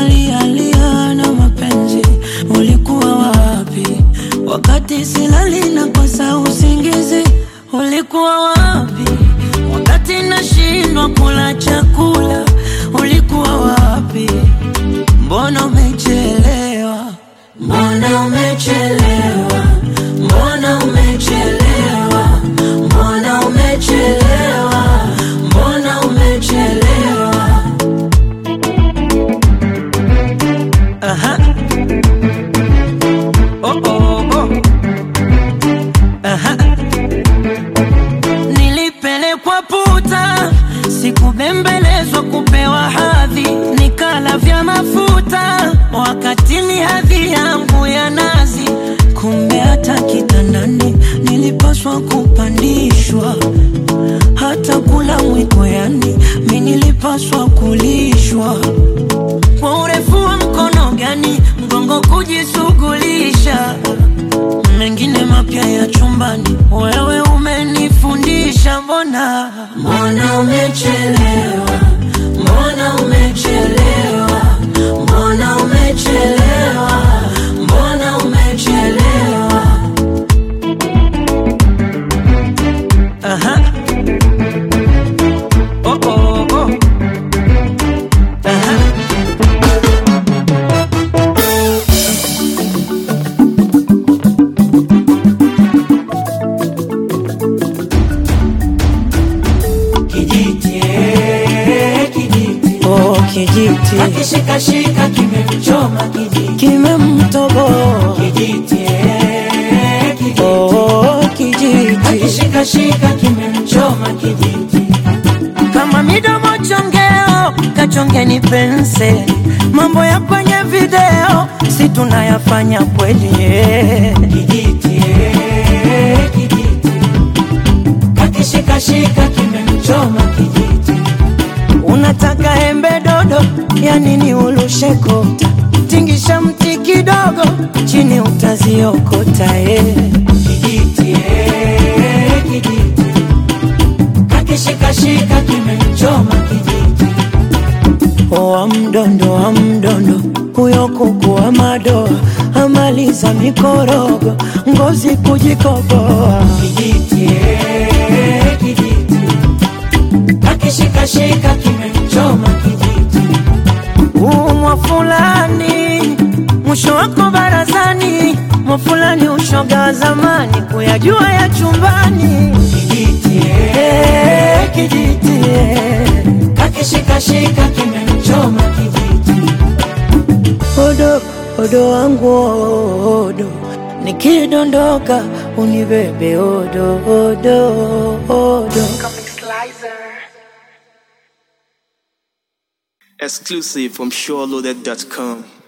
nalialia na mapenzi, ulikuwa wapi wakati silali na kosa usingizi? Ulikuwa wapi wakati nashindwa kula chakula? Ulikuwa wapi? Mbona umechelewa? Mbona umechelewa? Mbona umechelewa? Mbona umechelewa? Mbona umechelewa? Aha. Oh, oh, oh. Aha. Nilipelekwa puta, sikubembelezwa kupewa hadhi, nikala vya mafuta wakati ni hadhi yangu ya nazi. Kumbe hata kitandani nilipaswa kupandishwa, hata kula mwiko, yani mi nilipaswa kulishwa kwa urefu wa mkono gani mgongo kujishughulisha mengine mapya ya chumbani, wewe umenifundisha. Mbona mbona umechelewa, mbona umechelewa, mbona umechelewa, mbona umechelewa. Aha. Oh, oh, oh. Aha. Kijiti, eh, kijiti. Oh, kijiti Akishikashika kimemchoma kijiti. kimemtoboa. Kijiti, eh, kijiti. Oh, kijiti Akishikashika kimemchoma kijiti. kama midomo chongeo, kachongeni penseli. Mambo ya kwenye video si tunayafanya kweli eh. Kijiti, eh, kijiti. Akishikashika kimemchoma kijiti. Unataka embe dodo, ya nini ulushe kota? Tingisha mti kidogo, chini utaziokota eh. Kijiti, eh, kijiti. Akishikashika kimemchoma kijiti. wa mdondo wa mdondo, huyo kuku wa madoa amaliza mikorogo, ngozi kujikoboa. Kijiti, eh, kijiti. Akishikashika kimemchoma kijiti. Umwa fulani mwisho wako barazani, mwa fulani ushoga wa zamani, kuyajua ya chumbani. Kijiti, eh, Eh, kijiti eh. akishikashika kimemchoma kijiti. Odo odo wangu odo, nikidondoka unibebe odo odo odo. Exclusive from SureLoaded.com.